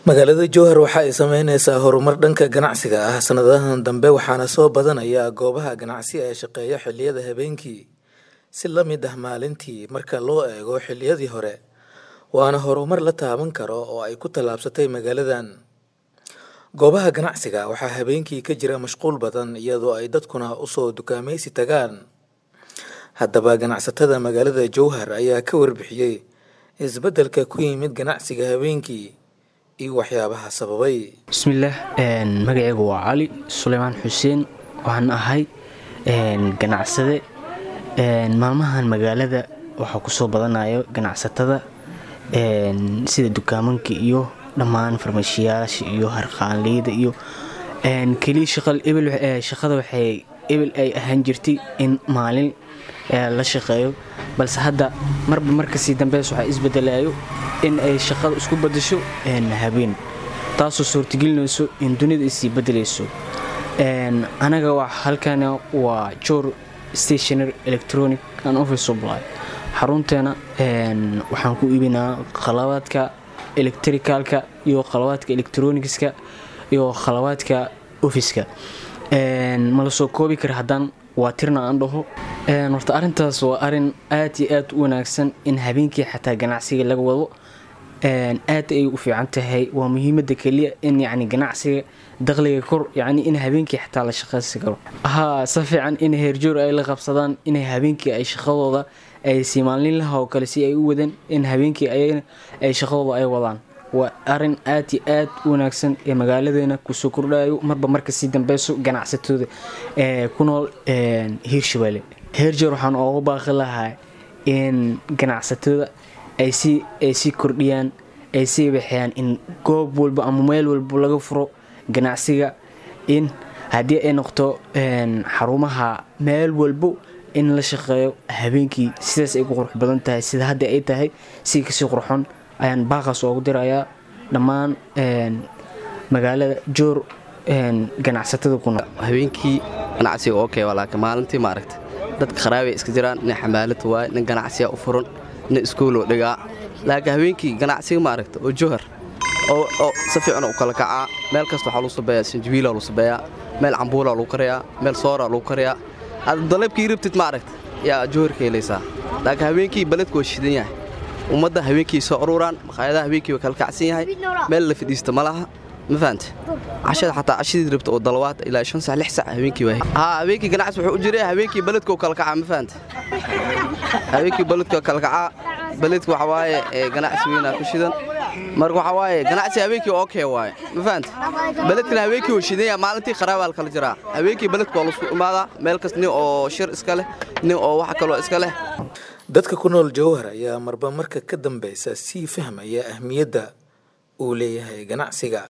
magaalada jowhar waxa ay sameyneysaa horumar dhanka ganacsiga ah sanadahan dambe waxaana soo badanaya goobaha ganacsi ee shaqeeya xiliyada habeenkii si la mid ah maalintii marka loo eego xiliyadii hore waana horumar la taaban karo oo ay ku tallaabsatay magaaladan goobaha ganacsiga waxaa habeenkii ka jira mashquul badan iyadoo ay dadkuna usoo dukaamaysi tagaan haddaba ganacsatada magaalada jowhar ayaa ka warbixiyey isbeddelka ku yimid ganacsiga habeenkii iyo waxyaabaha sababay bismillaah magaceygu waa cali suleymaan xuseen waxaan ahay ganacsade maalmahan magaalada waxaa kusoo badanayo ganacsatada sida dukaamanka iyo dhammaan farmashiyaasha iyo harqaanleyda iyo keliya shaqada waxay ebel ay ahaan jirtay in maalin la shaqeeyo balse hadda marba markasii dambeys waxaa isbedelayo in ay shaqada isku badasho habeen taasoo suurtagelinayso in dunida isii bedelayso anaga halkan waa jor stationary electronic and office supply xarunteena waxaan ku iibinaa qalabaadka electricalka iyo qalabaadka electronicska iyo qalabaadka ofiska ma la soo koobi kara haddaan waa tirna aan dhaho horta arintaas waa arin aad iyo aad u wanaagsan in habeenkii xataa ganacsiga laga wado aad ay u fiican tahay waa muhiimada keliya in yani ganacsiga daqliga kor yani in habeenkii xataa la shaqaysi karo haa si fiican in heerjoor ay la qabsadaan in habeenkii ay shaqadooda ay si maalinlaha oo kale si ay u wadaan in habeenkii ay shaqadooda ay wadaan waa arin aad iyo aad u wanaagsan ee magaaladeena kusoo kordhayo marba marka sii dambeyso ganacsatooda ee ku nool hiirshabelle heerjoor waxaan ooga baaqi lahaa in ganacsatada ay sii kordhiyaan ay sii waxeyaan in goob walba ama meel walba laga furo ganacsiga in haddii ay noqto xarumaha meel walbo in la shaqeeyo habeenkii sidaas ay ku qurux badan tahay sida hadda ay tahay si kasii qurxon ayaan baaqaas oogu dirayaa dhammaan magaalada joor ganacsatada ku nool habeenkii ganacsiga oo kee laakiin maalintii maaragta dadka kharaabay iska jiraan nin xamaalad waay nin ganacsiya u furan nin iskuuloo dhigaa laakiin habeenkii ganacsiga maaragta oo johar oo si fiican u kala kacaa meel kasta waxaa lagu sabeeyaa sanjabiila lagu sabeeyaa meel cambuula lagu karayaa meel soora lagu karayaa aad dalabkii rabtid maaragta yaa joharka helaysaa laakiin habeenkii baledku waa shidan yahay ummadda habeenkii soo ururaan maqaayadaha habeenkii waa kala kacsan yahay meel la fadhiista ma laha ma fahamte cashada xataa cashadii rabta oo dalawaad ilaa shan sac lix sac habeenkii waa haa habeenkii ganacsi wuxuu u jiray habeenkii baledka oo kala kacaa ma fahamte habeenkii baledka kala kacaa baledka waxa waaye ganacsi weynaa ku shidan marka waxaa waaye ganacsi habeenkii oo kee waaye ma fahamte baledkana habeenkii waa shidan yahay maalintii kharaabaa la kala jiraa habeenkii baledka waa lasu imaadaa meel kas nin oo shir iska leh nin oo wax kaloo iska leh dadka ku nool jowhar ayaa marba marka ka dambeysa sii fahmaya ahmiyadda uu leeyahay ganacsiga